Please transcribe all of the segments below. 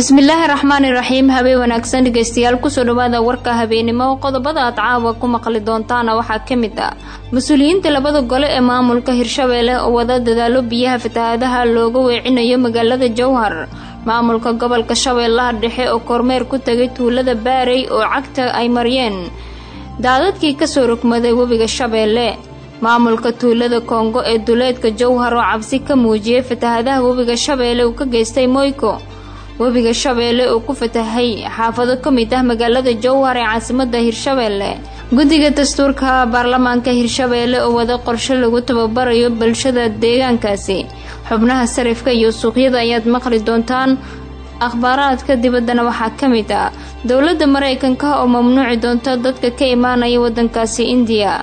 bismillaahi raxmaani raxiim habeen wanaagsan dhegeystayaal kusoo dhawaada warka habeenimo qodobada aad caawa ku maqli doontaana waxaa ka mid ah mas-uuliyiinta labada gole ee maamulka hirshabeelle oo wada dadaalo biyaha fatahaadaha looga weecinayo magaalada jowhar maamulka gobolka shabeellaha dhexe oo kormeer ku tagay tuulada baarey oo cagta ay mariyeen daadadkii kasoo rogmaday webiga shabeelle maamulka tuulada koongo ee duleedka jowhar oo cabsi ka muujiyay fatahaadaha webiga shabeelle uu ka geystay moyko webiga shabeelle oo ku fatahay xaafado ka mid ah magaalada jowhar ee caasimada hirshabeelle guddiga dastuurka baarlamaanka hirshabeelle oo wada qorshe lagu tababarayo bulshada deegaankaasi xubnaha sarifka iyo suuqyada ayaad maqli doontaan akhbaaraadka dibaddana waxaa ka mid ah dowladda maraykanka oo mamnuuci doonta dadka ka imaanaya waddankaasi indiya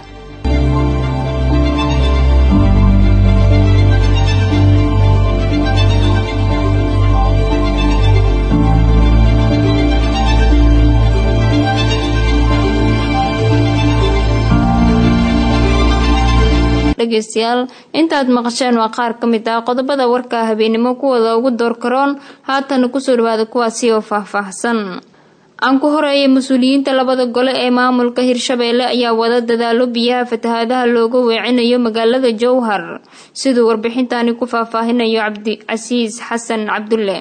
dhegeystayaal intaad maqasheen waa qaar ka mid ah qodobada warka habeenimo kuwada ugu door karoon haatana kusoo dhawaada kuwaasi oo faahfaahsan aan ku horeeyay mas-uuliyiinta labada gole ee maamulka hirshabeelle ayaa wada dadaalo biyaha fatahaadaha looga weecinayo magaalada jowhar siduu warbixintani ku faahfaahinayo cabdicasiis xasan cabdulle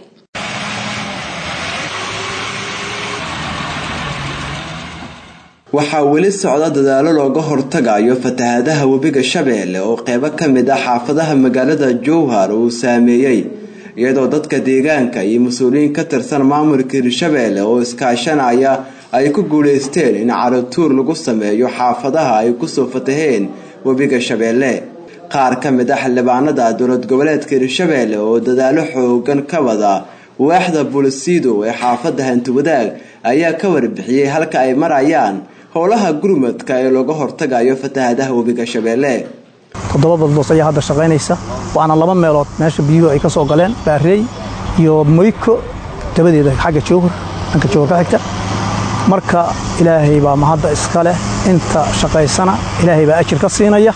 waxaa weli socda dadaalo looga hortagayo fatahaadaha webiga shabeelle oo qeybo ka mid ah xaafadaha magaalada jowhar uu saameeyey iyadoo dadka deegaanka iyo mas-uuliyiin ka tirsan maamulka hirshabeelle oo iskaashanaya ay ku guuleysteen in caratuur lagu sameeyo xaafadaha ay kusoo fataheen webiga shabeelle qaar ka mid ah xildhibaanada dowlad goboleedka hirshabeelle oo dadaalo xoogan ka wada waaxda bulisiido ee xaafada hantiwadaag ayaa ka warbixiyey halka ay marayaan howlaha gurmadka ee looga hortagayo fatahaadaha webiga shabeelle toddoba baldoos ayaa hadda shaqaynaysa waana laba meelood meesha biyuhu ay ka soo galeen baareey iyo moyko dabadeeda xagga jowhar dhanka jowhar ka xigta marka ilaahay baa mahadda iska leh inta shaqaysana ilaahay baa ajir ka siinaya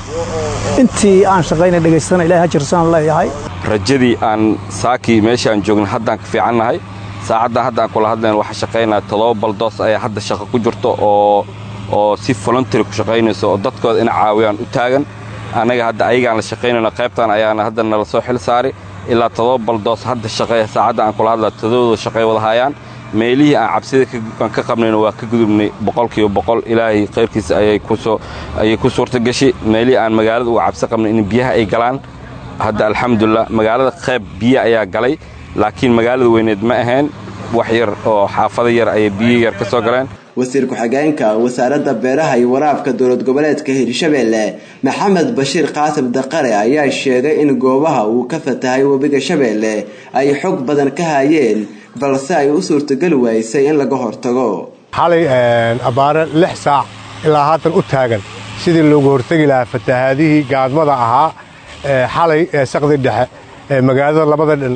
intii aan shaqayna dhegaystana ilahay ajirsana leeyahay rajadii aan saakii meeshii aan joogna haddaan ka fiicannahay saacaddan hadda aan kula hadlayn waxaa shaqaynaya toddoba baldoos ayaa hadda shaqo ku jirto oo oo si voluntary ku shaqaynayso oo dadkooda ina caawiyaan u taagan annaga hadda ayagaan la shaqaynayno qaybtan ayaana hadda nala soo xil saari ilaa toddoba baldoos hadda shaqeeya saacadda aan kula hadlaya todobadooda shaqay wada haayaan meelihii aan cabsida aan ka qabnayna waa ka gudubnay boqolkiiba boqol ilaahay khayrkiisa ayay kusoo ayay ku suurta gashi meelihii aan magaalada uga cabsi qabnay in biyaha ay galaan hadda alxamdulilah magaalada qayb biyo ayaa galay laakiin magaalada weyneed ma ahayn wax yar oo xaafado yar ayay biyo yar ka soo galeen wasiir ku-xigeenka wasaaradda beeraha iyo waraabka dowlad goboleedka hirshabeelle maxamed bashiir qaasim daqare ayaa sheegay in goobaha uu ka fatahay webiga shabeelle ay xog badan ka hayeen balse ay u suurtogeli waysay in laga hortago xalay abbaare lix saac ilaa haatan u taagan sidii loogu hortegi lahaa fatahaadihii gaadmada ahaa xalay saqdi dhexe ee magaalada labada dhan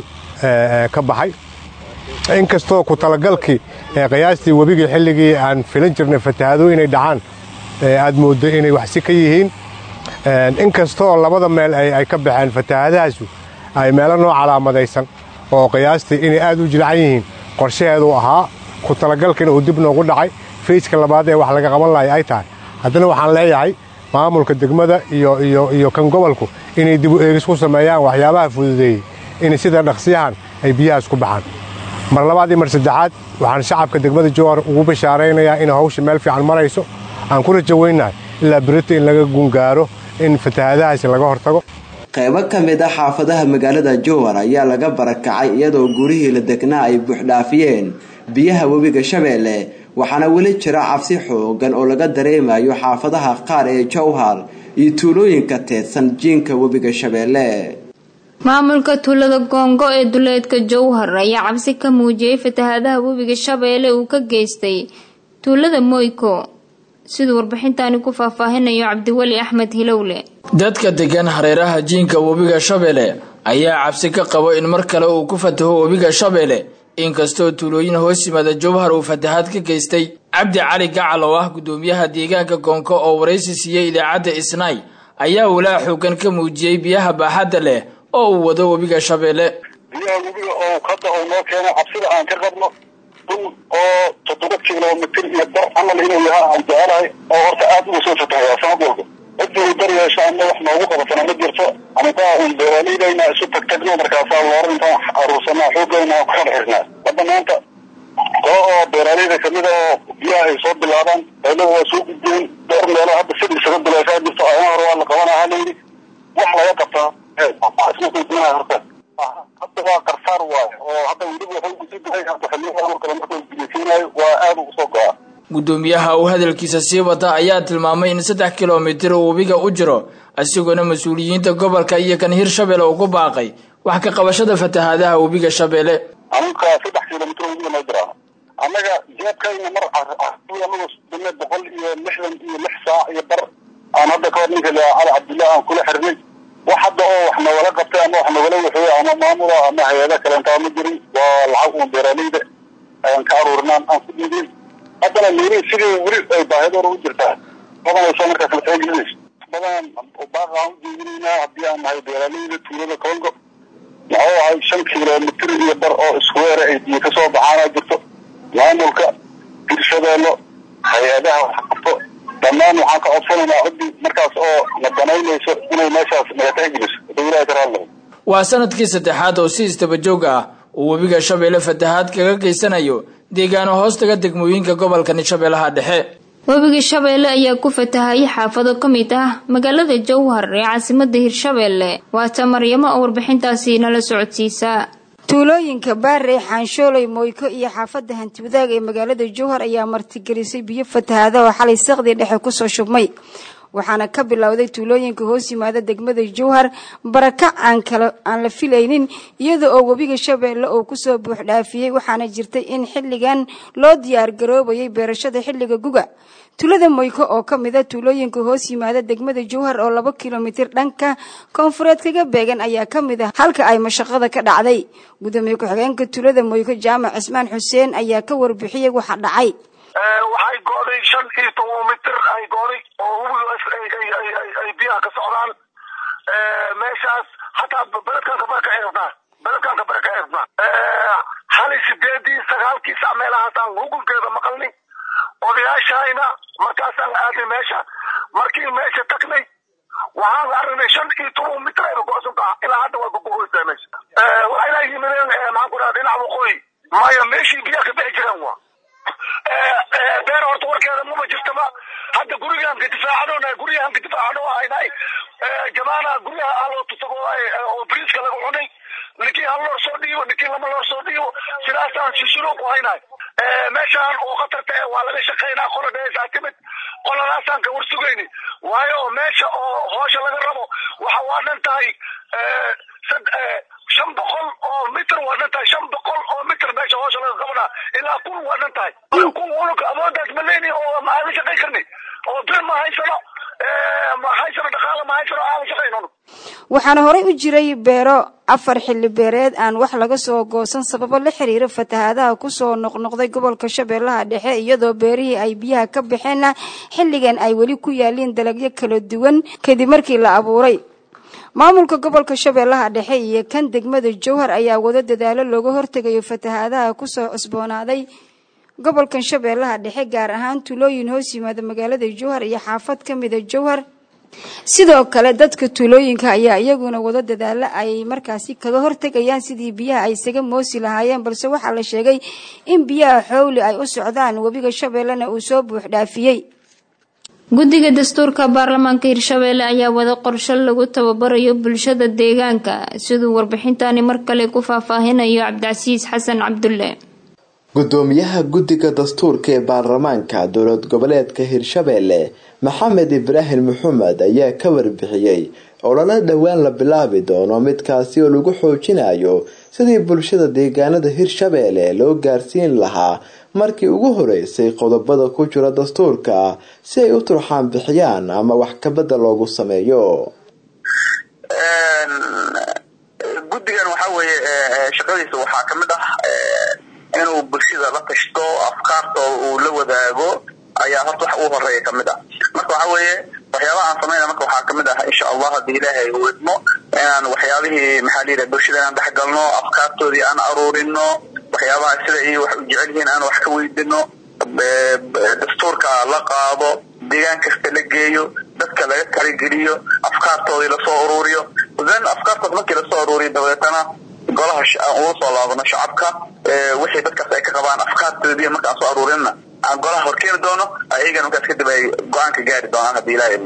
ka baxay inkastoo ku talagalkii qiyaastii webigii xilligii aan filan jirnay fatahaado inay dhacaan aad mooddo inay waxsi ka yihiin inkastoo labada meel ay ka baxeen fatahaadahaasu ay meelo noo calaamadaysan oo qiyaastii inay aad u jilcan yihiin qorshaheedu ahaa ku talagalkiina uu dib noogu dhacay fayska labaad ee wax laga qaban lahay ay tahay haddana waxaan leeyahay maamulka degmada iyo kan gobolku inay dibu eegis ku sameeyaan waxyaabaha fududeeyey in sida dhaqsiyahan ay biyahaas ku baxaan mar labaad iyo mar saddexaad waxaan shacabka degmada jowhar ugu bashaaraynayaa in hawsha meel fiican marayso aan ku rajaweynahay ilaa berito in laga gungaaro in fatahaadahaasi laga hortago qaybo ka mid ah xaafadaha magaalada jowhar ayaa laga barakacay iyadoo gurihii la degnaa ay buuxdhaafiyeen biyaha webiga shabeelle waxaana weli jira cabsi xoogan oo laga dareemayo xaafadaha qaar ee jowhar iyo tuulooyinka teedsan jiinka webiga shabeelle maamulka tuulada goongo ee duleedka jowhar ayaa cabsi ka muujiyey fatahaadaha webiga shabeelle uu ka geystay tuulada moyko siduu warbixintani ku faahfaahinayo cabdiweli axmed hilowle dadka degan hareeraha jiinka webiga shabeelle ayaa cabsi ka qabo in mar kale uu ku fataho webiga shabeelle inkastoo tuulooyin hoos yimaada jowhar uu fatahaad ka geystay cabdi cali gacal oo ah gudoomiyaha deegaanka goonko oo waraysi siiyey idaacadda isnaay ayaa walaa xoogan ka muujiyey biyaha baaxadda leh oo uu wado webiga shabeelle biyaha webiga oo hadda uu noo keenay cabsida aan ka qabno dhul oo toddoba kilomitir iyo bar camal inuu yahaa aan jecelahay oo horta aad uga soo fatahayaa sanad walba ciddii dar yeesho ama wax noogu qabatana ma jirto anigaa un beeraleydayna isu tagtagno markaasaa loora intaan aruursanaa xoogayna aan ku xirxirnaa hadda maanta koo oo beeraaleyda kamid oo biyaha ay soo bilaabaan qaylaha waa soo gudbeen dhowr meelo hadda sida isaga bilaashaa jirto ayaan hore waa la qabanaa halayidhi wax laga qabtaa isma kuydinaa horta hadda waa qarsaar waayo oo hadda weliba wuxuu kusii dahay hadda xilliyadan kale markuu biyasiinayo waa aad ugu soo go-a guddoomiyaha uu hadalkiisa sii wata ayaa tilmaamay in saddex kilomitir uu webiga u jiro isagoona mas-uuliyiinta gobolka iyo kan hirshabelle uu ku baaqay wax ka qabashada fatahaadaha webiga shabeelle anuka saddex kilomitr webiga noo jiraan annaga jeebkayna mar anagu dime boqol iyo lixdan iyo lix saac iyo bar aan hadda kahor ninka la cali cabdillah aan kula xirnay wax hadda oo wax nagala qabtay ama wax nagala waxeeye ama maamula ama hay-ada kaleentaa ma jirin waa lacag uun beeraaleyda ayaan ka aruurinaan aan ku dhiibin haddana meelihii sidii weli ay baahidoora u jirtaa badanayso markaas la taagelinayso badan baaqa aan u jeedinaynaa haddii aan nahay beeraaleyda tuulada congo muxuu ahay shan kilomitir iyo bar oo iskuweere ay biyo ka soo baxaana jirto maamulka hirshabeello hay-adaha wax qabto dhammaan waxaan ka codsanaynaa ciddii markaas oo na danaynayso inay meeshaas naga tixgeliso dawlaha karaadleh waa sanadkii saddexaad oo si isdabajoog ah uu webiga shabeelle fatahaad kaga geysanayo deegaano hoostaga degmooyinka gobolkani shabeellaha dhexe webiga shabeelle ayaa ku fatahayay xaafado ka mid ah magaalada jowhar ee caasimada hirshabeelle waata maryamo oo warbixintaasi nala socodsiisaa tuulooyinka baarey xaanshooley moyko iyo xaafadda hantiwadaag ee magaalada jowhar ayaa martigelisay biyo fatahaada oo xalay saqdii dhexe kusoo shubmay waxaana ka bilowday tuulooyinka hoos yimaada degmada jowhar barakac aan kala aan la filaynin iyada oo webiga shabeelle uu kusoo buuxdhaafiyey waxaana jirtay in xilligan loo diyaar garoobayay beerashada xilliga guga tuulada moyko oo ka mid a tuulooyinka hoos yimaada degmada jowhar oo laba kilomitir dhanka koonfureed kaga beegan ayaa ka mid ah halka ay mashaqada ka dhacday gudoomiye ku-xigeenka tuulada moyko jaamac cismaan xuseen ayaa ka warbixiyey waxa dhacay waxay go'day shan iyo toban mitir ay go'day oo webiga ay biyaha ka socdaan meeshaas hataa beledkan kabara ka xirnaa beledkan kabara ka xirnaa hali sideedii sagaalkii sac meelahaasaan hugunkeeda maqalnay odayaashayna markaasaan aadnay meesha markii meesha tagnay waxaan aragnay shan iyo toban mitir ayba go'san taha ilaa hadda waa gogohoysaa meesha waxayna yimideen maxaan ku dhaha dhinaca waqooyi maya meeshii biyaha ka bixi jireen waa beer horta warkeeda mama jirtaba hadda gurigaan ka difaacano guryahan ka difaacano haynahay jamaana guryaha aloo tusago oo briiska laga cunay ninkii hal loor soo dhiibo ninkii lama loor soo dhiibo sidaasaan sisulo ku haynahay meeshaan oo khatarta eh waa laga shaqaynaa qola dheesaa timid qoladaasaan ka warsugayni waayo meesha oo hoosha laga rabo waxa waa dhan tahay shan boqol oo mitr waa dhan tahay shan boqol oo mitr meesha hoosha laga qabanaa ilaa kun waa dhan tahay kun unug awoodaas ma leyni oo ma aadan shaqay karni oo bir ma haysano ma haysano dhaqaala ma haysano aadan shaqayno waxaana horey u jiray beero afar xilli beereed aan wax laga soo goosan sababo la xiriira fatahaadaha kusoo noqnoqday gobolka shabeellaha dhexe iyadoo beerihii ay biyaha ka baxeenna xilligan ay weli ku yaaliin dalagyo kala duwan kadib markii la abuuray maamulka gobolka shabeellaha dhexe iyo kan degmada jowhar ayaa wado dadaalo looga hortegayo fatahaadaha kusoo cusboonaaday gobolkan shabeellaha dhexe gaar ahaan tuulooyin hoos yimaada magaalada jowhar iyo xaafad ka mida jowhar sidoo kale dadka tuulooyinka ayaa iyaguna wado dadaalo ay markaasi kaga hortegayaan sidii biyaha ay isaga moosi lahaayeen balse waxaa la sheegay in biyaha xowli ay u socdaan webiga shabeellena uu soo buux dhaafiyey guddiga dastuurka baarlamaanka hirshabeelle ayaa wada qorsho lagu tababarayo bulshada deegaanka siduu warbixintani mar kale ku faahfaahinayo cabdicasiis xasan cabdulle gudoomiyaha guddiga dastuurka ee baarlamaanka dowlad goboleedka hirshabeelle maxamed ibraahim maxamed ayaa ka warbixiyey olole dhowaan la bilaabi doono midkaasi oo lagu xoojinayo sidii bulshada deegaanada hirshabeelle loo gaarsiin lahaa markii ugu horeysay qodobada ku jira dastuurka si ay u turxaan bixiyaan ama wax kabada loogu sameeyo guddigan waxaa weeye shaqadiisa waxaa kamid ah inuu bulshada la tashto afkaartooda uu la wadaago ayaa horta wax ugu horeeya kamid ah marka waxa weeye waxyaabaha aan samayna marka waxaa kamid ah insha allah haddii ilaahay uu idmo inaan waxyaabihii maxaa la yidhaha bulshada inaan dhex galno afkaartoodii aan aruurino waxyaabaha sida iyo wax u jecel yihiin aan wax ka weydino dastuurka la qaado deegaan kasta la geeyo dadka laga talageliyo afkaartoodii lasoo uruuriyo then afkaartood markii lasoo uruuriyo dabeetana golaha aan ugu soo laabano shacabka wixii dadkaas ay ka qabaan afkaartoodii markaan soo aruurinna aan golaha horkeeni doono ayagana markaas kadib ay go-aanka gaari doonaan haddii ilaahay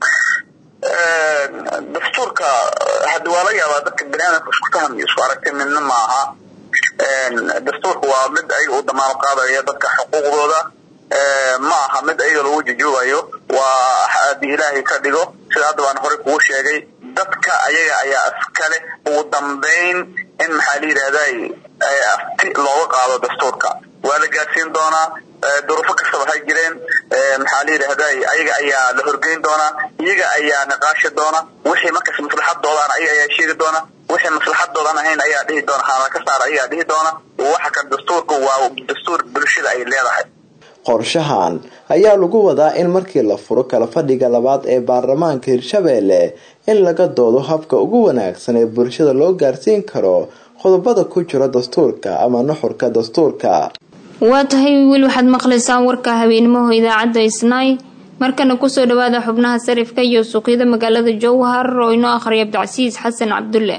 dastuurka haddi waa laga yaabaa dadka baniaadamka isku faham iyo isku aragti midna maaha dastuurka waa mid ayaga u damaano qaadaya dadka xuquuqdooda ma aha mid ayaga lagu jujuubayo waa haddii ilaahay ka dhigo sida hadda baan horey kugu sheegay dadka ayaga ayaa iskale ugu dambayn in maxaa la yidhahday afti looga qaado dastuurka waa la gaarsiin doonaa duruufo kastaba hay jireen maxaa la yidhahday ayaga ayaa la horgeyn doonaa iyaga ayaa niqaashi doona wixii markaas maslaxadoodan ayaga ayaa sheegi doona wixii maslaxadoodan ahayn ayaa dhihi doona haana ka saara ayaa dhihi doona waxa kan dastuurka waa dastuur bulshada ay leedahay qorshahan ayaa lagu wadaa in markii la furo kala fadhiga labaad ee baarlamaanka hirshabeelle in laga doodo habka ugu wanaagsan ee bulshada loo gaarsiin karo qodobada ku jira dastuurka ama nuxurka dastuurka waa tahay wiil waxaad maqlaysaan warka habeenimoho idaacadda isnaay markana kusoo dhawaada xubnaha sarifka iyo suuqyada magaalada jowhar oo inoo akhriya abdicasiis xasan cabdulle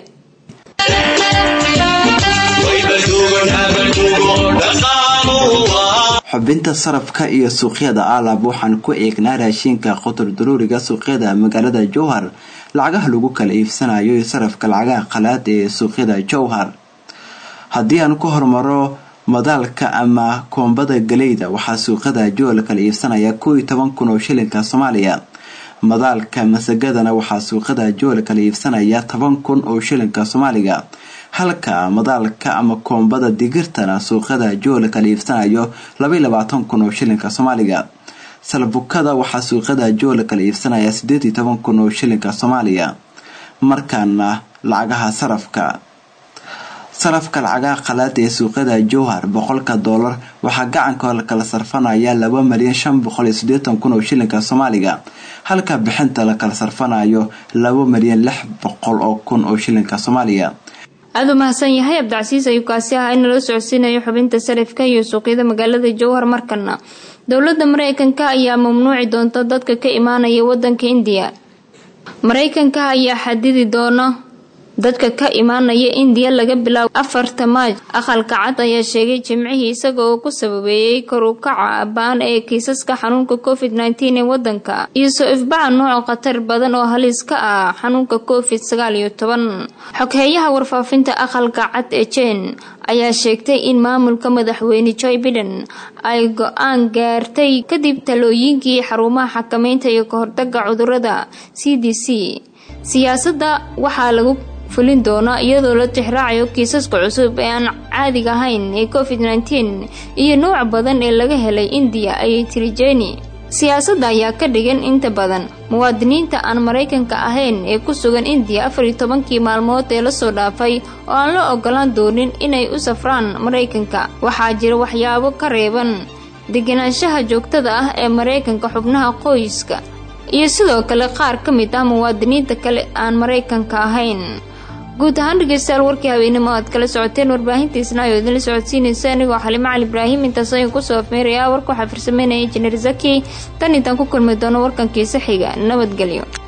xubinta sarafka iyo suuqyada aalab waxaan ku eegnaa raashinka qotor daruuriga suuqyada magaalada jowhar lacagaha lagu kala iibsanayo iyo sarafka lacagaha qalaad ee suuqyada jowhar haddii aan ku hormaro madaalka ama koombada galeyda waxaa suuqyada jowhar kala iibsanaya kow iyo toban kun oo shilinka soomaaliya madaalka masagadana waxaa suuqyada jowhar kala iibsanaya toban kun oo shilinka soomaaliga halka madaalka ama koombada digirtana suuqyada jowhar kala iibsanayo labaiyo labaatan kun oo shilinka soomaaliga salbukada waxaa suuqyada jowhar kala iibsanaya sideed iyo toban kun oo shilinka soomaaliya markaana lacagaha sarafka sarafka lacagaha qalaad ee suuqyada jowhar boqolka doolar waxaa gacanka kala sarfanaya laba malyan shan boqol iyo sideetan kun oo shilinka soomaaliga halka bixinta la kala sarfanayo laba malyan lix boqol oo kun oo shilinka soomaaliya aada u mahadsan yahay abdicasiis ayuu kaasi ahaa in nala socodsiinayo xubinta sarifka iyo suuqyada magaalada jowhar markana dowladda mareykanka ayaa mamnuuci doonta dadka ka imaanaya wadanka indiya mareykanka ayaa xadidi doona dadka ka imaanaya indiya laga bilaabo afarta maaj aqalka cad ayaa sheegay jimcihii isaga oo ku sababeeyey kor u kaca baan ee kiisaska xanuunka covid nteen ee wadanka iyo soo ifbaca nooca khatar badan oo halis ka ah xanuunka covid sagaal iyo toban xogheeyaha warfaafinta aqalka cad ee jen ayaa sheegtay in maamulka madaxweyne joe biden ay go-aan gaartay kadib talooyinkii xarumaha xakameynta iyo kahortaga cudurada c d c siyaasadda waxaa lagu fulin doona iyadoo la tixraacayo kiisaska cusub ee aan caadiga ahayn ee covid nteen iyo nooc badan ee laga helay indiya ayay tiri jeni siyaasadda ayaa ka dhigan inta badan muwaadiniinta aan maraykanka ahayn ee ku sugan indiya afar iyo tobankii maalmood ee lasoo dhaafay oo aan la ogolaan doonin inay u safraan maraykanka waxaa jira waxyaabo ka reeban deganaanshaha joogtada ah ee maraykanka xubnaha qoyska iyo sidoo kale qaar ka mid ah muwaadiniinta kale aan maraykanka ahayn guud ahaan dhegeystayaal warkii habeenimo aad kala socoteen warbaahintiisna ayoo idinla socodsiinaysa anigoo xalimo cali ibraahim intaas ayaan kusoo afmeeraya warka waxaa farsameynaya injineer zaki tan intaan ku kulmi doono warkankiisa xiga nabadgelyo